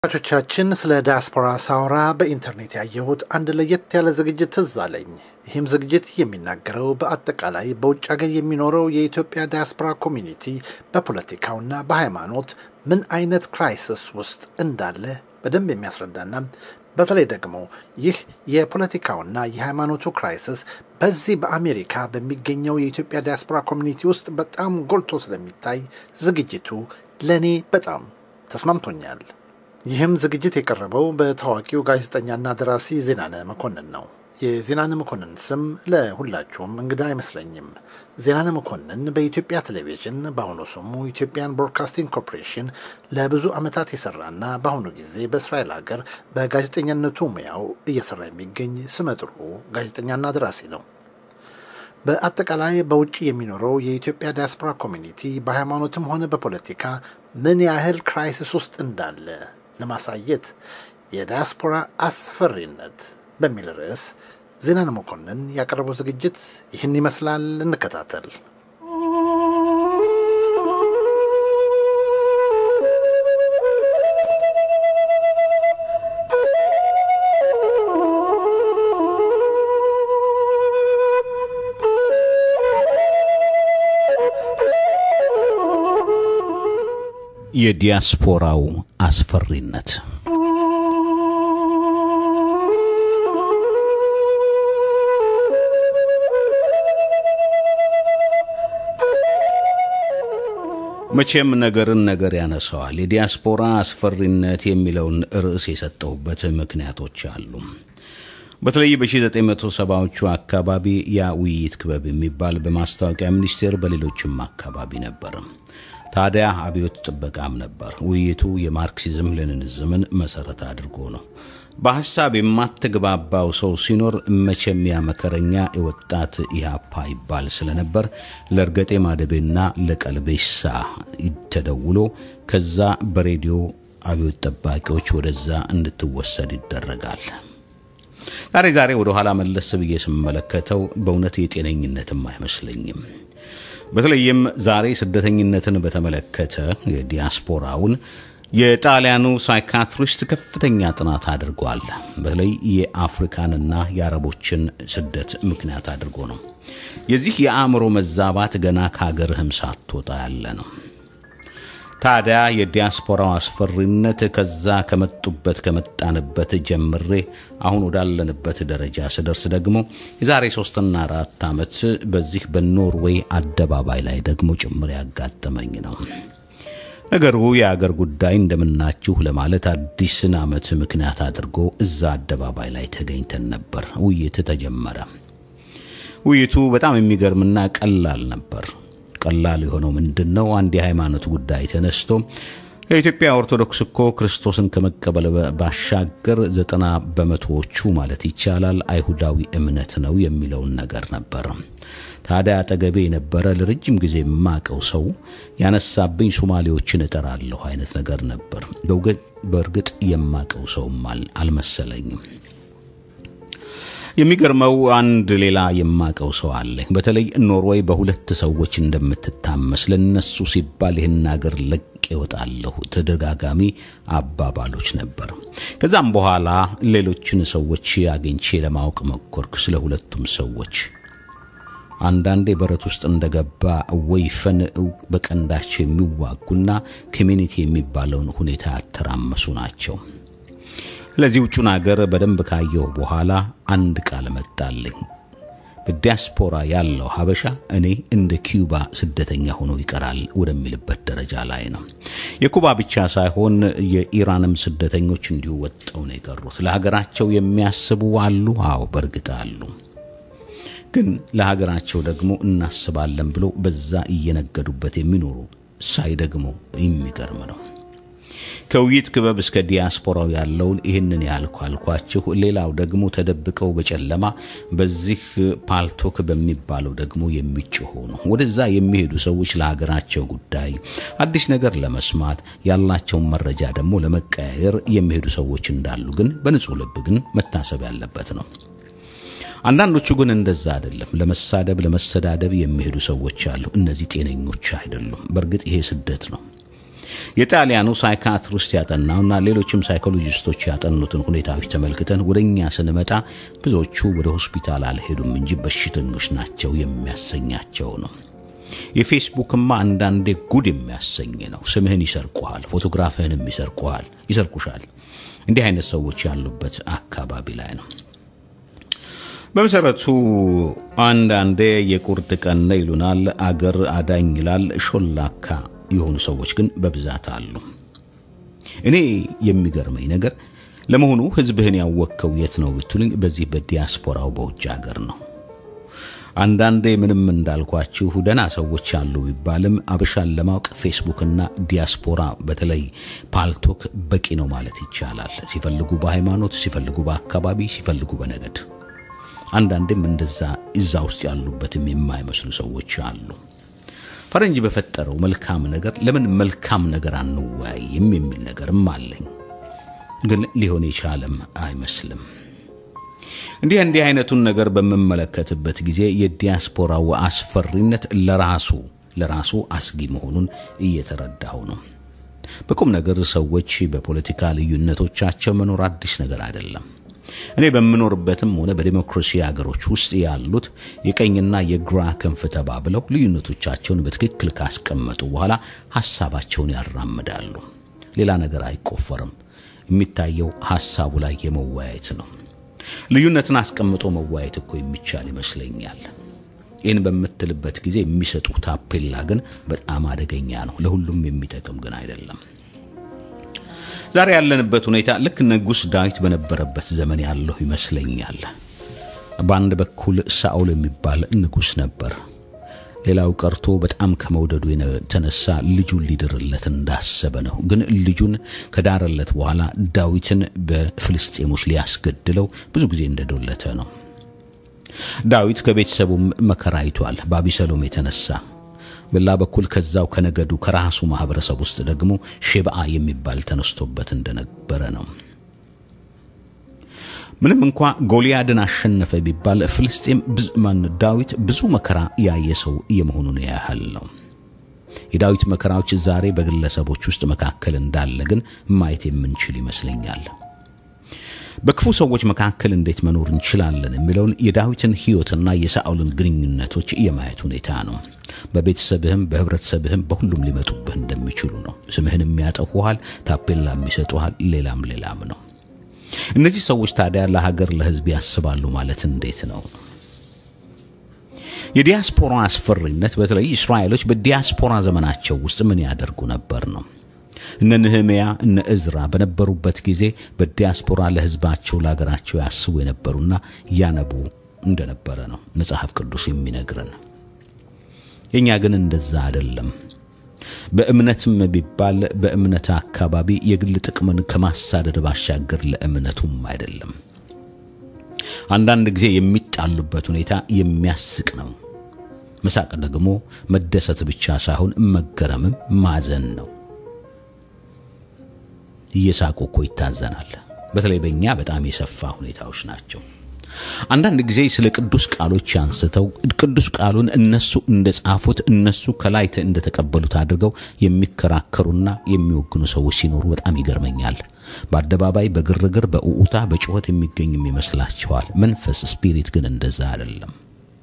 ተመልካቾቻችን ስለ ዲያስፖራ ሳውራ በኢንተርኔት ያየሁት አንድ ለየት ያለ ዝግጅት ትዝ አለኝ። ይህም ዝግጅት የሚናገረው በአጠቃላይ በውጭ ሀገር የሚኖረው የኢትዮጵያ ዲያስፖራ ኮሚኒቲ በፖለቲካውና በሃይማኖት ምን አይነት ክራይሲስ ውስጥ እንዳለ በደንብ የሚያስረዳና በተለይ ደግሞ ይህ የፖለቲካውና የሃይማኖቱ ክራይሲስ በዚህ በአሜሪካ በሚገኘው የኢትዮጵያ ዲያስፖራ ኮሚኒቲ ውስጥ በጣም ጎልቶ ስለሚታይ ዝግጅቱ ለእኔ በጣም ተስማምቶኛል። ይህም ዝግጅት የቀረበው በታዋቂው ጋዜጠኛና ደራሲ ዜናነ መኮንን ነው። የዜናነ መኮንን ስም ለሁላችሁም እንግዳ አይመስለኝም። ዜናነ መኮንን በኢትዮጵያ ቴሌቪዥን በአሁኑ ስሙ ኢትዮጵያን ብሮድካስቲንግ ኮርፖሬሽን ለብዙ ዓመታት የሰራና በአሁኑ ጊዜ በእስራኤል ሀገር በጋዜጠኛነቱ ሙያው እየሰራ የሚገኝ ስመጥሩ ጋዜጠኛና ደራሲ ነው። በአጠቃላይ በውጭ የሚኖረው የኢትዮጵያ ዲያስፖራ ኮሚኒቲ በሃይማኖትም ሆነ በፖለቲካ ምን ያህል ክራይሲስ ውስጥ እንዳለ ለማሳየት የዲያስፖራ አስፈሪነት በሚል ርዕስ ዜናነ መኮንን ያቀረበው ዝግጅት ይህን ይመስላል። እንከታተል። የዲያስፖራው አስፈሪነት መቼም ነገርን ነገር ያነሰዋል። የዲያስፖራ አስፈሪነት የሚለውን ርዕስ የሰጠውበት ምክንያቶች አሉ። በተለይ በ1970ዎቹ አካባቢ ያ ውይይት ክበብ የሚባል በማስታወቂያ ሚኒስቴር በሌሎችም አካባቢ ነበር። ታዲያ አብዮት ጥበቃም ነበር። ውይይቱ የማርክሲዝም ሌኒኒዝምን መሰረት አድርጎ ነው። በሀሳብ የማትግባባው ሰው ሲኖር መቼም ያ መከረኛ የወጣት ኢህአፓ ይባል ስለነበር ለእርገጤ ማደቤና ለቀልቤሳ ተደውሎ ከዛ በሬዲዮ አብዮት ጠባቂዎች ወደዛ እንድትወሰድ ይደረጋል። ዛሬ ዛሬ ወደ ኋላ መለስ ብዬ ስመለከተው በእውነት የጤነኝነትም አይመስለኝም። በተለይም ዛሬ ስደተኝነትን በተመለከተ የዲያስፖራውን የጣሊያኑ ሳይካትሪስት ከፍተኛ ጥናት አድርጓል። በተለይ የአፍሪካንና የአረቦችን ስደት ምክንያት አድርጎ ነው። የዚህ የአእምሮ መዛባት ገና ከሀገርህም ሳትወጣ ያለ ነው። ታዲያ የዲያስፖራው አስፈሪነት ከዛ ከመጡበት ከመጣንበት ጀምሬ አሁን ወዳለንበት ደረጃ ስደርስ ደግሞ የዛሬ ሶስትና አራት ዓመት በዚህ በኖርዌይ አደባባይ ላይ ደግሞ ጭምር ያጋጠመኝ ነው። ነገሩ የአገር ጉዳይ እንደምናችሁ ለማለት አዲስን ዓመት ምክንያት አድርጎ እዛ አደባባይ ላይ ተገኝተን ነበር። ውይይት ተጀመረ። ውይይቱ በጣም የሚገርምና ቀላል ነበር። ቀላል የሆነው ምንድን ነው? አንድ የሃይማኖት ጉዳይ ተነስቶ የኢትዮጵያ ኦርቶዶክስ እኮ ክርስቶስን ከመቀበል ባሻገር ዘጠና በመቶዎቹ ማለት ይቻላል አይሁዳዊ እምነት ነው የሚለውን ነገር ነበር። ታዲያ አጠገቤ የነበረ ለረጅም ጊዜ የማቀው ሰው ያነሳብኝ ሶማሌዎችን እጠራለሁ አይነት ነገር ነበር። በእርግጥ የማቀው ሰውም አልመሰለኝም። የሚገርመው አንድ ሌላ የማቀው ሰው አለ። በተለይ ኖርዌይ በሁለት ሰዎች እንደምትታመስ ለነሱ ሲባል ይህን ሀገር ለቅ ይወጣለሁ ተደጋጋሚ አባባሎች ነበር። ከዛም በኋላ ሌሎችን ሰዎች አግኝቼ ለማወቅ መኮርክ ስለ ሁለቱም ሰዎች አንዳንዴ በረት ውስጥ እንደገባ ወይፈን በቀንዳቸው የሚዋጉና ኮሚኒቲ የሚባለውን ሁኔታ ያተራመሱ ናቸው። ስለዚህ ውጩን ሀገር በደንብ ካየሁ በኋላ አንድ ቃል መጣልኝ። በዲያስፖራ ያለው ሀበሻ እኔ እንደ ኪዩባ ስደተኛ ሆኖ ይቀራል ወደሚልበት ደረጃ ላይ ነው። የኩባ ብቻ ሳይሆን የኢራንም ስደተኞች እንዲሁ ወጥተው ነው የቀሩት። ለሀገራቸው የሚያስቡ አሉ። አዎ በእርግጥ አሉ። ግን ለሀገራቸው ደግሞ እናስባለን ብሎ በዛ እየነገዱበት የሚኖሩ ሳይ ደግሞ የሚገርም ነው። ከውይይት ክበብ እስከ ዲያስፖራው ያለውን ይህንን ያልኩ አልኳችሁ። ሌላው ደግሞ ተደብቀው በጨለማ በዚህ ፓልቶክ በሚባለው ደግሞ የሚጮሁ ነው። ወደዛ የሚሄዱ ሰዎች ለሀገራቸው ጉዳይ አዲስ ነገር ለመስማት ያላቸውን መረጃ ደግሞ ለመቀያየር የሚሄዱ ሰዎች እንዳሉ ግን በንጹህ ልብ ግን መታሰብ ያለበት ነው። አንዳንዶቹ ግን እንደዛ አይደለም። ለመሳደብ ለመሰዳደብ የሚሄዱ ሰዎች አሉ። እነዚህ ጤነኞች አይደሉም። በእርግጥ ይሄ ስደት ነው። የጣሊያኑ ሳይካትሪስት ያጠናውና ሌሎችም ሳይኮሎጂስቶች ያጠኑትን ሁኔታዎች ተመልክተን ወደ እኛ ስንመጣ ብዙዎቹ ወደ ሆስፒታል አልሄዱም እንጂ በሽተኞች ናቸው የሚያሰኛቸው ነው። የፌስቡክማ አንዳንዴ ጉድ የሚያሰኝ ነው። ስምህን ይሰርቁሃል፣ ፎቶግራፍህንም ይሰርቁሃል፣ ይሰርቁሻል። እንዲህ አይነት ሰዎች ያሉበት አካባቢ ላይ ነው። በመሰረቱ አንዳንዴ የቁርጥ ቀን ነው ይሉናል፣ አገር አዳኝ ይላል። ሾላካ የሆኑ ሰዎች ግን በብዛት አሉ። እኔ የሚገርመኝ ነገር ለመሆኑ ህዝብህን ያወቅከው የት ነው ብትሉኝ፣ በዚህ በዲያስፖራው በውጭ ሀገር ነው። አንዳንዴ ምንም እንዳልኳችሁ ደህና ሰዎች አሉ ቢባልም አበሻን ለማወቅ ፌስቡክና ዲያስፖራ በተለይ ፓልቶክ በቂ ነው ማለት ይቻላል። ሲፈልጉ በሃይማኖት፣ ሲፈልጉ በአካባቢ፣ ሲፈልጉ በነገድ አንዳንዴም እንደዛ እዛ ውስጥ ያሉበትም የማይመስሉ ሰዎች አሉ። ፈረንጅ በፈጠረው መልካም ነገር ለምን መልካም ነገር አንወያይም የሚል ነገርም አለኝ። ግን ሊሆን የቻለም አይመስልም። እንዲህ እንዲህ አይነቱን ነገር በምመለከትበት ጊዜ የዲያስፖራው አስፈሪነት ለራሱ ለራሱ አስጊ መሆኑን እየተረዳሁ ነው። በቁም ነገር ሰዎች በፖለቲካ ልዩነቶቻቸው መኖር አዲስ ነገር አይደለም። እኔ በምኖርበትም ሆነ በዲሞክራሲ ሀገሮች ውስጥ ያሉት የቀኝና የግራ ክንፍ ተባብለው ልዩነቶቻቸውን በትክክል ካስቀመጡ በኋላ ሀሳባቸውን ያራምዳሉ። ሌላ ነገር አይቆፈርም። የሚታየው ሀሳቡ ላይ የመወያየት ነው። ልዩነትን አስቀምጦ መወያየት እኮ የሚቻል ይመስለኛል። ይህን በምትልበት ጊዜ የሚሰጡ ታፔላ ግን በጣም አደገኛ ነው። ለሁሉም የሚጠቅም ግን አይደለም። ዛሬ ያለንበት ሁኔታ ልክ ንጉሥ ዳዊት በነበረበት ዘመን ያለሁ ይመስለኛል። በአንድ በኩል ሳኦል የሚባል ንጉሥ ነበር። ሌላው ቀርቶ በጣም ከመውደዱ የተነሳ ልጁን ሊድርለት እንዳሰበ ነው። ግን ልጁን ከዳረለት በኋላ ዳዊትን በፍልስጤሞች ሊያስገድለው ብዙ ጊዜ እንደዶለተ ነው። ዳዊት ከቤተሰቡም መከራ አይቷል በአቢሰሎም የተነሳ በላ በኩል ከዛው ከነገዱ ከራሱ ማህበረሰብ ውስጥ ደግሞ ሼብአ የሚባል ተነስቶበት እንደነበረ ነው። ምንም እንኳ ጎልያድን አሸነፈ ቢባል ፍልስጤም ማን ዳዊት ብዙ መከራ ያየ ሰው የመሆኑን ያህል ነው። የዳዊት መከራዎች ዛሬ በግለሰቦች ውስጥ መካከል እንዳለ ግን ማየት የምንችል ይመስለኛል። በክፉ ሰዎች መካከል እንዴት መኖር እንችላለን የሚለውን የዳዊትን ሕይወትና የሳኦልን ግንኙነቶች የማየት ሁኔታ ነው። በቤተሰብህም በህብረተሰብህም በሁሉም ሊመጡብህ እንደሚችሉ ነው። ስምህን የሚያጠፉሃል፣ ታፔላም ይሰጡሃል፣ ሌላም ሌላም ነው። እነዚህ ሰዎች ታዲያ ለሀገር ለህዝብ ያስባሉ ማለት እንዴት ነው? የዲያስፖራ አስፈሪነት በተለይ እስራኤሎች በዲያስፖራ ዘመናቸው ውስጥ ምን ያደርጉ ነበር ነው። እነ ንህምያ እነ እዝራ በነበሩበት ጊዜ በዲያስፖራ ለህዝባቸው ለሀገራቸው ያስቡ የነበሩና ያነቡ እንደነበረ ነው መጽሐፍ ቅዱስ የሚነግረን። የእኛ ግን እንደዛ አይደለም። በእምነትም ቢባል በእምነት አካባቢ የግል ጥቅምን ከማሳደድ ባሻገር ለእምነቱም አይደለም። አንዳንድ ጊዜ የሚጣሉበት ሁኔታ የሚያስቅ ነው። መሳቅ ደግሞ መደሰት ብቻ ሳይሆን መገረምም ማዘን ነው። እየሳቁ እኮ ይታዘናል። በተለይ በእኛ በጣም የሰፋ ሁኔታዎች ናቸው። አንዳንድ ጊዜ ስለ ቅዱስ ቃሎች አንስተው ቅዱስ ቃሉን እነሱ እንደጻፉት እነሱ ከላይ እንደተቀበሉት አድርገው የሚከራከሩና የሚወግኑ ሰዎች ሲኖሩ በጣም ይገርመኛል። በአደባባይ በግርግር በእዑታ በጩኸት የሚገኝም ይመስላቸዋል። መንፈስ ስፒሪት ግን እንደዛ አይደለም።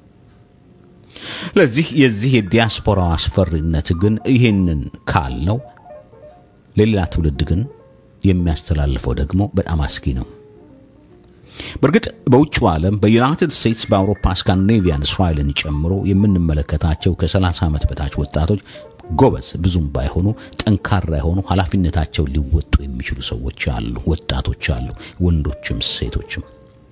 ለዚህ የዚህ የዲያስፖራው አስፈሪነት ግን ይህንን ካልነው ለሌላ ትውልድ ግን የሚያስተላልፈው ደግሞ በጣም አስጊ ነው። በእርግጥ በውጭው ዓለም በዩናይትድ ስቴትስ፣ በአውሮፓ፣ ስካንዲኔቪያን፣ እስራኤልን ጨምሮ የምንመለከታቸው ከ30 ዓመት በታች ወጣቶች ጎበዝ ብዙም ባይሆኑ ጠንካራ የሆኑ ኃላፊነታቸው ሊወጡ የሚችሉ ሰዎች አሉ፣ ወጣቶች አሉ፣ ወንዶችም ሴቶችም።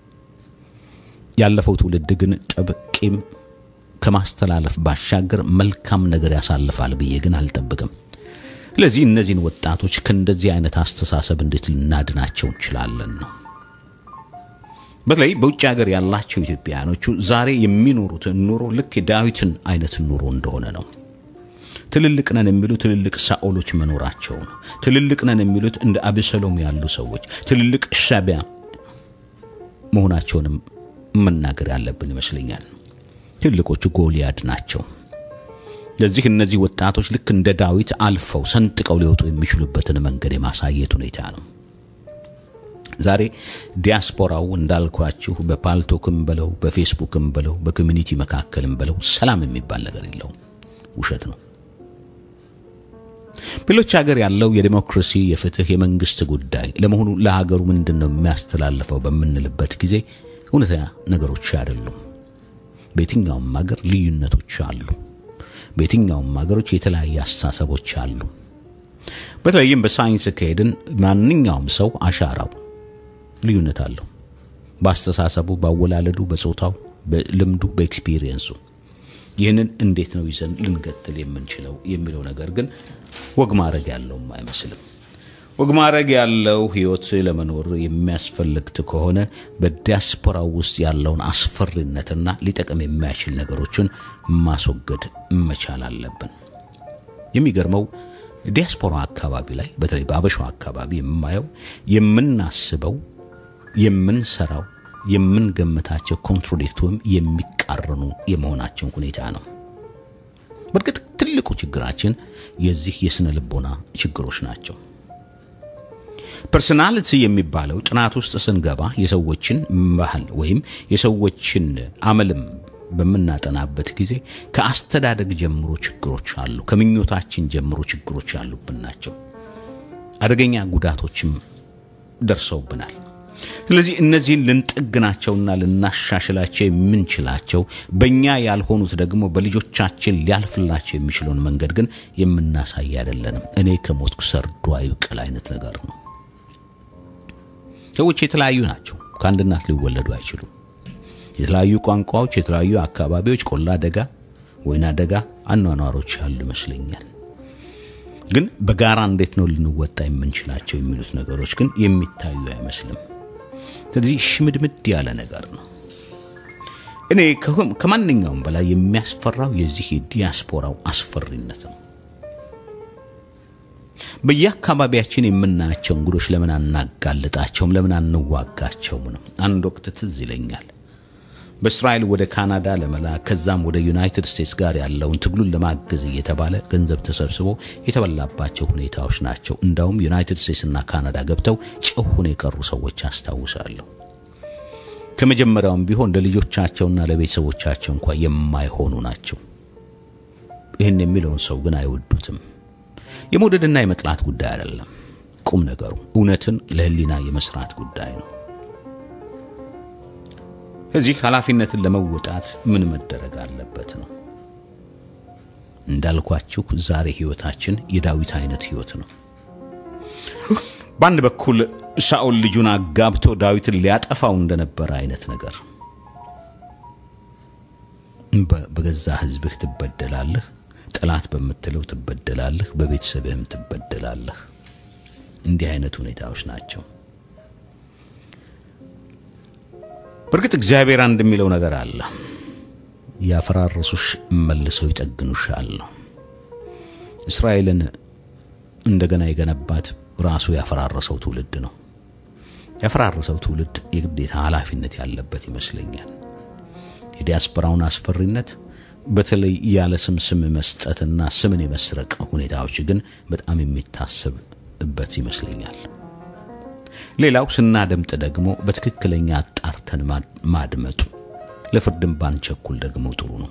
ያለፈው ትውልድ ግን ጠብ፣ ቂም ከማስተላለፍ ባሻገር መልካም ነገር ያሳልፋል ብዬ ግን አልጠብቅም። ስለዚህ እነዚህን ወጣቶች ከእንደዚህ አይነት አስተሳሰብ እንዴት ልናድናቸው እንችላለን ነው። በተለይ በውጭ ሀገር ያላቸው ኢትዮጵያውያኖቹ ዛሬ የሚኖሩት ኑሮ ልክ የዳዊትን አይነት ኑሮ እንደሆነ ነው። ትልልቅ ነን የሚሉ ትልልቅ ሳኦሎች መኖራቸው ነው። ትልልቅ ነን የሚሉት እንደ አብሰሎም ያሉ ሰዎች ትልልቅ ሻቢያ መሆናቸውንም መናገር ያለብን ይመስለኛል። ትልቆቹ ጎልያድ ናቸው። ለዚህ እነዚህ ወጣቶች ልክ እንደ ዳዊት አልፈው ሰንጥቀው ሊወጡ የሚችሉበትን መንገድ የማሳየት ሁኔታ ነው። ዛሬ ዲያስፖራው እንዳልኳችሁ በፓልቶክም በለው በፌስቡክም በለው በኮሚኒቲ መካከልም በለው ሰላም የሚባል ነገር የለውም። ውሸት ነው። በሌሎች ሀገር ያለው የዲሞክራሲ የፍትህ፣ የመንግስት ጉዳይ ለመሆኑ ለሀገሩ ምንድን ነው የሚያስተላልፈው በምንልበት ጊዜ እውነተኛ ነገሮች አይደሉም። በየትኛውም ሀገር ልዩነቶች አሉ። በየትኛውም ሀገሮች የተለያየ አስተሳሰቦች አሉ። በተለይም በሳይንስ ከሄድን ማንኛውም ሰው አሻራው ልዩነት አለው። በአስተሳሰቡ፣ ባወላለዱ፣ በጾታው፣ በልምዱ፣ በኤክስፒሪየንሱ ይህንን እንዴት ነው ይዘን ልንገትል የምንችለው የሚለው ነገር ግን ወግ ማድረግ ያለውም አይመስልም። ወግ ማድረግ ያለው ህይወት ለመኖር የሚያስፈልግት ከሆነ በዲያስፖራው ውስጥ ያለውን አስፈሪነትና ሊጠቅም የማይችል ነገሮችን ማስወገድ መቻል አለብን። የሚገርመው ዲያስፖራ አካባቢ ላይ በተለይ በአበሻው አካባቢ የማየው የምናስበው፣ የምንሰራው፣ የምንገምታቸው ኮንትሮዲክት ወይም የሚቃረኑ የመሆናቸው ሁኔታ ነው። በእርግጥ ትልቁ ችግራችን የዚህ የስነ ልቦና ችግሮች ናቸው። ፐርሶናሊቲ የሚባለው ጥናት ውስጥ ስንገባ የሰዎችን ባህል ወይም የሰዎችን አመልም በምናጠናበት ጊዜ ከአስተዳደግ ጀምሮ ችግሮች አሉ። ከምኞታችን ጀምሮ ችግሮች ያሉብን ናቸው። አደገኛ ጉዳቶችም ደርሰውብናል። ስለዚህ እነዚህን ልንጠግናቸውና ልናሻሽላቸው የምንችላቸው በእኛ ያልሆኑት ደግሞ በልጆቻችን ሊያልፍላቸው የሚችለውን መንገድ ግን የምናሳይ አይደለንም። እኔ ከሞትኩ ሰርዶ አይብቀል አይነት ነገር ነው። ሰዎች የተለያዩ ናቸው። ከአንድ እናት ሊወለዱ አይችሉም። የተለያዩ ቋንቋዎች፣ የተለያዩ አካባቢዎች፣ ቆላ ደጋ፣ ወይና ደጋ አኗኗሮች ያሉ ይመስለኛል። ግን በጋራ እንዴት ነው ልንወጣ የምንችላቸው የሚሉት ነገሮች ግን የሚታዩ አይመስልም። ስለዚህ ሽምድምድ ያለ ነገር ነው። እኔ ከማንኛውም በላይ የሚያስፈራው የዚህ የዲያስፖራው አስፈሪነት ነው። በየአካባቢያችን የምናያቸው እንግዶች ለምን አናጋልጣቸውም? ለምን አንዋጋቸውም ነው። አንድ ወቅት ትዝ ይለኛል በእስራኤል ወደ ካናዳ ለመላክ ከዛም ወደ ዩናይትድ ስቴትስ ጋር ያለውን ትግሉን ለማገዝ እየተባለ ገንዘብ ተሰብስቦ የተበላባቸው ሁኔታዎች ናቸው። እንዳውም ዩናይትድ ስቴትስና ካናዳ ገብተው ጭሁን የቀሩ ሰዎች አስታውሳለሁ። ከመጀመሪያውም ቢሆን ለልጆቻቸውና ለቤተሰቦቻቸው እንኳ የማይሆኑ ናቸው። ይህን የሚለውን ሰው ግን አይወዱትም። የመውደድና የመጥላት ጉዳይ አይደለም። ቁም ነገሩ እውነትን ለሕሊና የመስራት ጉዳይ ነው። ከዚህ ኃላፊነትን ለመወጣት ምን መደረግ አለበት ነው። እንዳልኳችሁ ዛሬ ህይወታችን የዳዊት አይነት ህይወት ነው። በአንድ በኩል ሳኦል ልጁን አጋብቶ ዳዊትን ሊያጠፋው እንደነበረ አይነት ነገር በገዛ ህዝብህ ትበደላለህ፣ ጠላት በምትለው ትበደላለህ፣ በቤተሰብህም ትበደላለህ። እንዲህ አይነት ሁኔታዎች ናቸው። በእርግጥ እግዚአብሔር አንድ የሚለው ነገር አለ። ያፈራረሱሽ መልሰው ይጠግኑሻል ነው። እስራኤልን እንደገና የገነባት ራሱ ያፈራረሰው ትውልድ ነው። ያፈራረሰው ትውልድ የግዴታ ኃላፊነት ያለበት ይመስለኛል። የዲያስፖራውን አስፈሪነት በተለይ ያለ ስም ስም መስጠትና ስምን የመስረቅ ሁኔታዎች ግን በጣም የሚታሰብበት ይመስለኛል። ሌላው ስናደምጥ ደግሞ በትክክለኛ አጣርተን ማድመጡ፣ ለፍርድም ባንቸኩል ደግሞ ጥሩ ነው።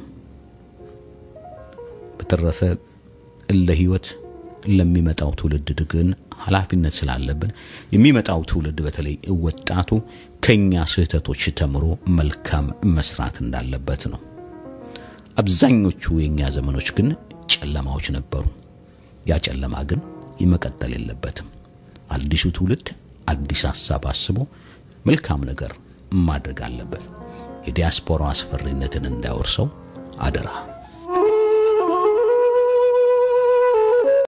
በተረፈ ለህይወት ለሚመጣው ትውልድ ግን ኃላፊነት ስላለብን የሚመጣው ትውልድ በተለይ ወጣቱ ከኛ ስህተቶች ተምሮ መልካም መስራት እንዳለበት ነው። አብዛኞቹ የእኛ ዘመኖች ግን ጨለማዎች ነበሩ። ያ ጨለማ ግን መቀጠል የለበትም። አዲሱ ትውልድ አዲስ ሀሳብ አስቦ መልካም ነገር ማድረግ አለበት። የዲያስፖራ አስፈሪነትን እንዳይወርሰው አደራ።